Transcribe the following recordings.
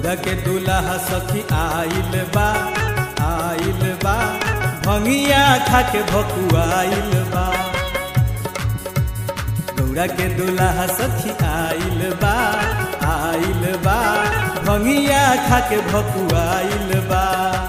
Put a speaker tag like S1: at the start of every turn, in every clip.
S1: गौरा के दूल्हा सखी आइल बा आइल बा भंगिया खा के भकुआइल बा गौरा के दूल्हा सखी आइल बा आइल बा भंगिया खा के भकुआइल बा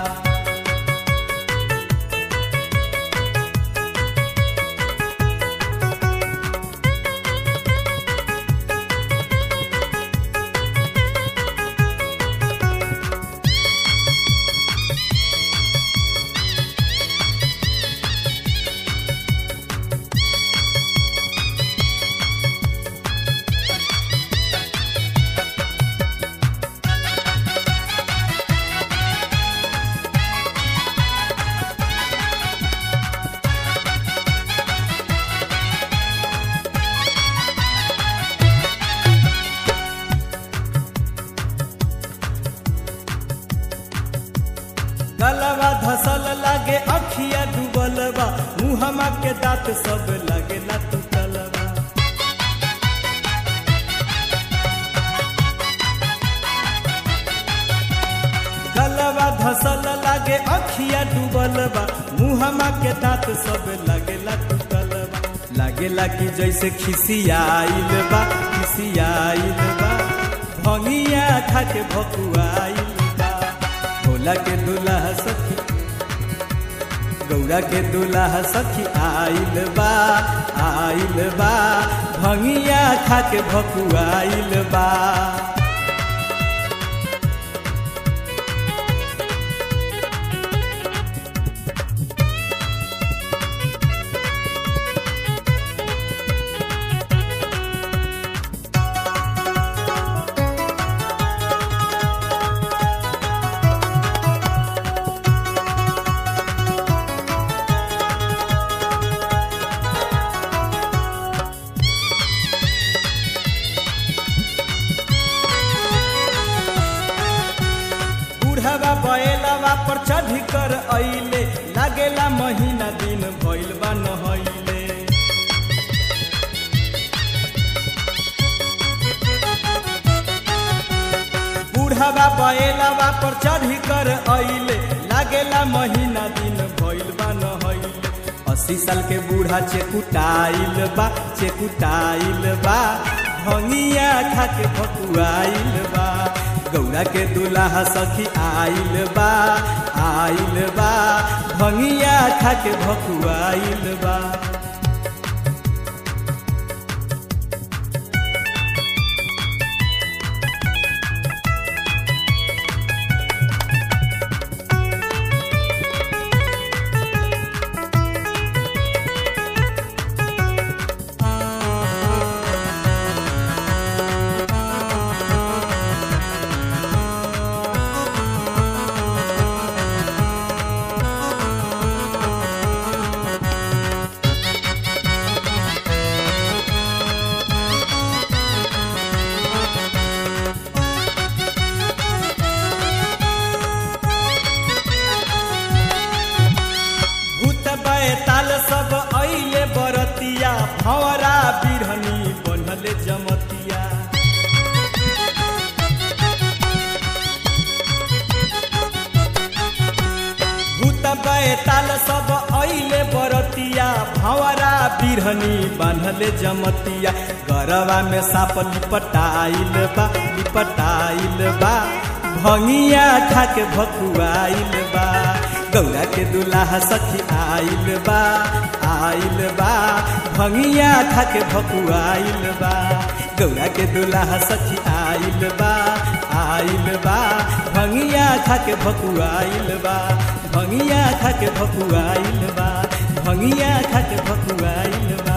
S1: गलवा धसल लागे अखिया डूबल बा मुहमा के दांत सब लगेला टूटल बा गलवा धसल लागे अखिया डूबल बा मुहमा के दांत सब लगेला टूटल बा लागेला कि जैसे खिसियाइल बा खिसियाइल बा भंगिया खा के भकुआइल बा भोला के दूल्हा सखी गौरा के दूल्हा सखी आइल बा आइल बा भंगिया खा के भकुआइल बा बूढ़वा बैलवा पर चढ़ कर अइले लागेला महीना दिन भइल बा नहइले बूढ़वा बैलवा पर चढ़ कर अइले लागेला महीना दिन भइल बा नहइले अस्सी साल के बूढ़ा चेकुटाइल बा चेकुटाइल बा भंगिया खा के भकुआइल बा गौरा के दूल्हा सखी आइल बा आइल बा भंगिया खा के भकुआइल बा भूत बैताल सब अइले बरतिया भंवरा बिरहनी बनले जमतिया भूत बैताल सब अइले बरतिया भंवरा बिरहनी बान्हले जमतिया गरवा में साप लिपटाइल बा लिपटाइल बा भंगिया खा के भकुआइल बा गौरा के दूल्हा सखी आइल बा आइल बा भंगिया खा के भकुआइल बा गौरा के दूल्हा सखी आइल बा आइल बा भंगिया खा के भकुआइल बा भंगिया खा के भकुआइल बा भंगिया खा के भकुआइल बा